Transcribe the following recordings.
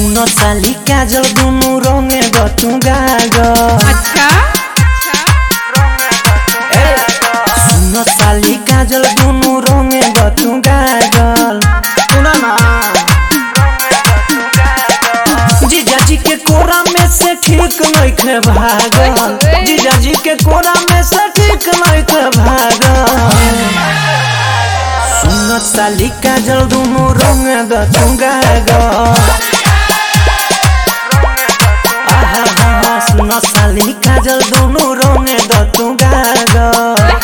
सुन साली काजल दुनु रंगे गतु गागल अच्छा सुन साली काजल दुनु रंगे गतु गागल सुन ना जीजाजी के कोरा में से ठीक नइखे भागल जीजाजी के कोरा में से ठीक नइखे भागल सुन साली काजल दुनु रंगे गतु गागल आहा हा हा सुन साली काजल दुनु रंगे गतु गागल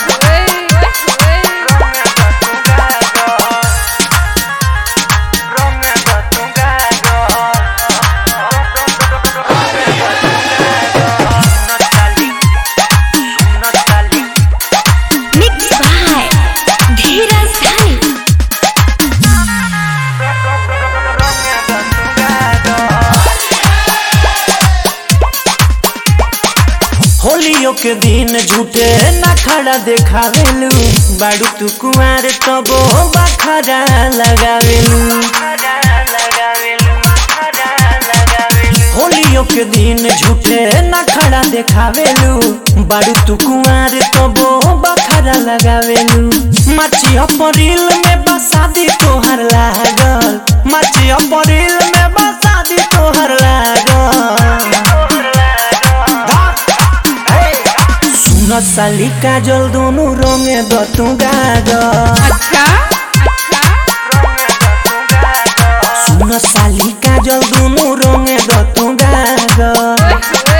मिक्स बाय धीरज धानी होलियो के दिन झूठे ना खड़ा देखावेलू बाड़ू तू कुआर तबो बखरा लगावेलू होलियो के दिन झूठे ना खड़ा देखावेलू बाड़ू तू कुआर तबो बखरा लगावेलू माची अपरिल में बसादी तोहर लागल माची अपरिल में बसादी तोहर लागल सुन साली काजल दोनों रंगे दतु गागल अच्छा सुन साली काजल दोनों रंगे दतु गागल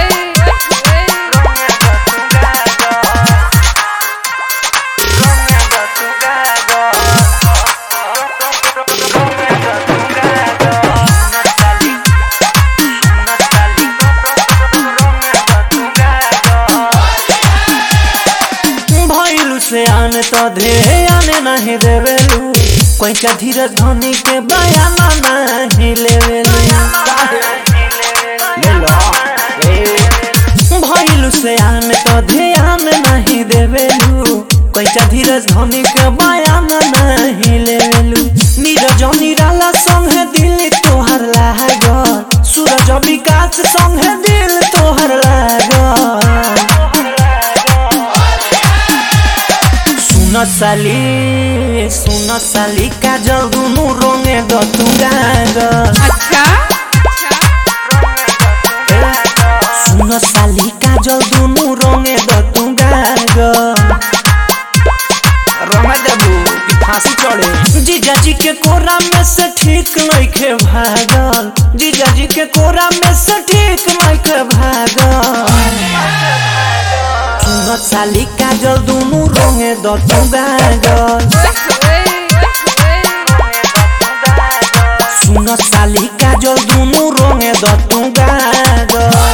भइलु से आने तो धे आने नहीं देवेलू कोई का धीरज धनी के बयाना नहीं लेवेलू ले लो भइलु से आने तो ध्यान नहीं देवेलू कोई का धीरज धनी के बयाना नहीं लेवेलू नीरज निराला संगे दिल तोहर लागल सूरज विकास संगे दिल तोहर लागल सुन साली सुन साली काजल दुनु रंगे दतु गागल अच्छा सुन साली काजल दुनु रंगे दतु गागल रंगा देबू कि फांसी चढ़े जीजाजी के कोरा में से ठीक नइखे भागल जीजाजी के कोरा में से ठीक नइखे भागल सुन साली काजल दुनु रंगे दतु गागल सुन साली काजल दुनु रंगे दतु गागल